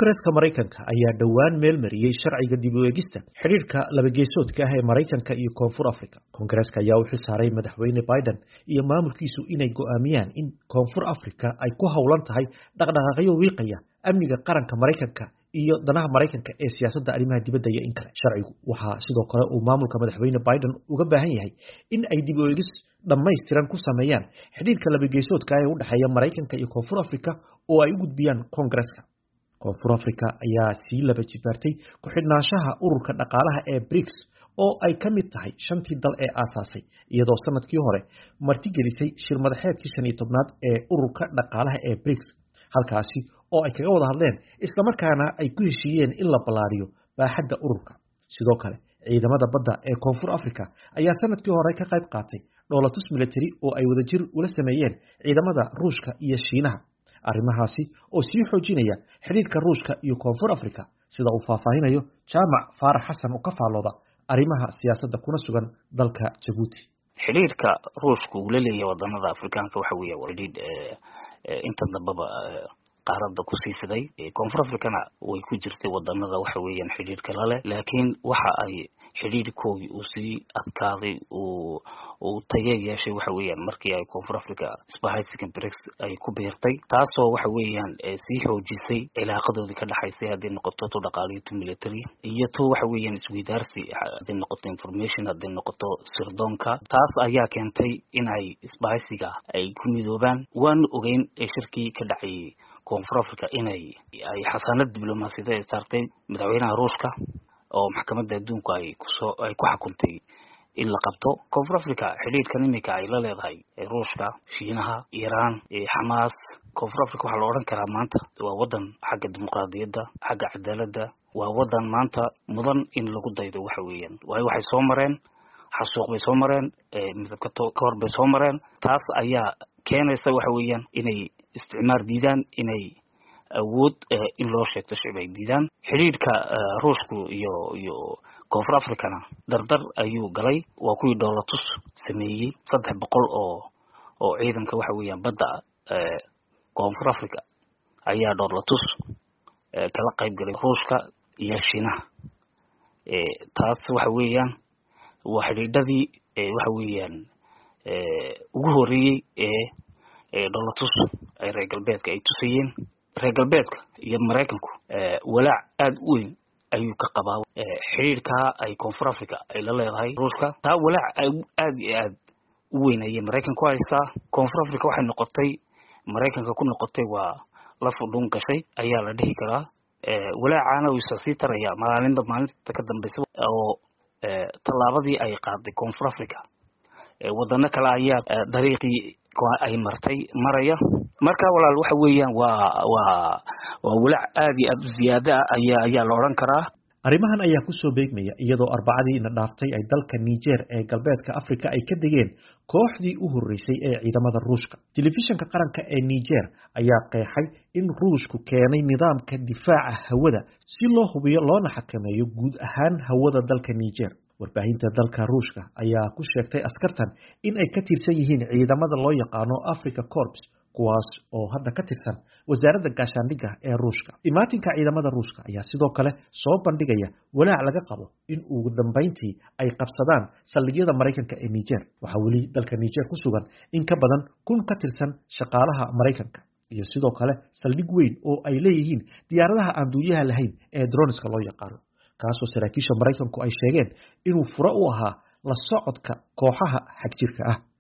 koongareska maraykanka ayaa dhowaan meel mariyey sharciga dib u eegista xidhiirka labageesoodka ah ee maraykanka iyo koonfur africa koongareska ayaa u xilsaaray madaxweyne biden iyo maamulkiisu inay go'aamiyaan in koonfur africa ay ku howlan tahay dhaqdhaqaaqyo wiiqaya amniga qaranka maraykanka iyo danaha maraykanka ee siyaasadda arrimaha dibadda iyo in kale sharcigu waxaa sidoo kale uu maamulka madaxweyne biden uga baahan yahay in ay dib u eegis dhammaystiran ku sameeyaan xidhiirka labageesoodka ee u dhexeeya maraykanka iyo koonfur africa oo ay u gudbiyaan koongareska koonfur africa ayaa sii laba jibaartay ku-xidhnaanshaha ururka dhaqaalaha ee briks oo ay ka mid tahay shantii dal ee aasaasay iyadoo sanadkii hore martigelisay shir madaxeedkii shan iyo tobnaad ee ururka dhaqaalaha ee briks halkaasi oo ay kaga wada hadleen islamarkaana ay ku heshiiyeen in la ballaariyo baaxadda ururka sidoo kale ciidamada badda ee koonfur africa ayaa sanadkii hore ka qayb qaatay dhoolatus military oo ay wadajir ula sameeyeen ciidamada ruushka iyo shiinaha arrimahaasi oo sii xoojinaya xidhiirka ruushka iyo koonfur africa sida uu faahfaahinayo jaamac faarax xasan oo ka faallooda arrimaha siyaasadda kuna sugan dalka jabuuti xidhiirka ruushka uu la leeyahay wadanada afrikaanka waxa weeye waa xidhiidh inta dambaba qaaradda kusii fiday koonfur africana way ku jirtay wadanada waxa weeyaan xidhiirka lale laakiin waxa ay xidhiirkoogii uu sii adkaaday uu uu tagee yeeshay waxa weeyaan markii ay koonfur africa spahaysiga brix ay ku biirtay taasoo waxa weeyaan sii xoojisay cilaaqadoodii ka dhexaysay hadday noqoto to dhaqaaliyo to military iyo to waxa weeyaan isweydaarsi hadday noqoto information hadday noqoto sirdoonka taas ayaa keentay in ay isbahaysiga ay ku midoobaan waanu ogeyn shirkii ka dhacayay koonfur africa inay ay xasaanad diblomaasiyada ay saartay madaxweynaha ruushka oo maxkamadda adduunku ay kusoo ay ku xukuntay in la qabto koonfur africa xidhiirkan iminka ay la leedahay ruushka shiinaha iiraan xamaas koonfur africa waxaa la odhan karaa maanta waa wadan xagga dimuqraadiyadda xagga cadaaladda waa wadan maanta mudan in lagu daydo waxa weeyaan waayo waxay soo mareen xasuuq bay soo mareen midabka ka hor bay soo mareen taas ayaa keenaysa waxa weeyaan inay isticmaar diidaan inay awood in loo sheegto shicib ay diidaan xidhiidhka ruushku iyo iyo koonfur africana dardar ayuu galay waa kuwii dhoolatus sameeyey saddex boqol oo oo ciidanka waxa weeyaan badda koonfur africa ayaa dhoolatus kala qayb galay ruushka iyo shiinaha taas waxa weeyaan waa xidhiidhadii waxa weeyaan ugu horeeyey ee dhoolatus ay reer galbeedka ay tusayeen reer galbeedka iyo maraykanku walaac aada u weyn ayuu ka qabaa xidhiirkaa ay koonfur africa ay la leedahay ruushka taa walaac aada iyo aad u weyn ayay maraykan ku haystaa koonfur africa waxay noqotay maraykanka ku noqotay waa la fudhun gashay ayaa la dhihi karaa walaacaana wisa sii taraya maalinba maalinta ka dambeysa oo tallaabadii ay qaaday koonfur africa wadano kale ayaa dariiqii ay martay maraya marka walaal waxa weeyaan waa waa waa walaac aada iyo aada u ziyaada ah ayaa ayaa la odhan karaa arrimahan ayaa kusoo beegmaya iyadoo arbacadii ina dhaaftay ay dalka niger ee galbeedka africa ay ka degeen kooxdii u horreysay ee ciidamada ruushka telefishinka qaranka ee niger ayaa qeexay in ruushku keenay nidaamka difaaca hawada si loo hubiyo loona xakameeyo guud ahaan hawada dalka niger warbaahinta dalka ruushka ayaa ku sheegtay askartan in ay ka tirsan yihiin ciidamada loo yaqaano africa corps kuwaas oo hadda ka tirsan wasaaradda gaashaandhigga ee ruushka imaatinka ciidamada ruushka ayaa sidoo kale soo bandhigaya walaac laga qabo in ugu dambayntii ay qabsadaan saldhigyada maraykanka ee niger waxaa weli dalka niger ku sugan in ka badan kun ka tirsan shaqaalaha maraykanka iyo sidoo kale saldhig weyn oo ay leeyihiin diyaaradaha aan duuliyaha lahayn ee droniska loo yaqaano kaasoo saraakiisha maraykanku ay sheegeen inuu furo u ahaa la socodka kooxaha xagjirka ah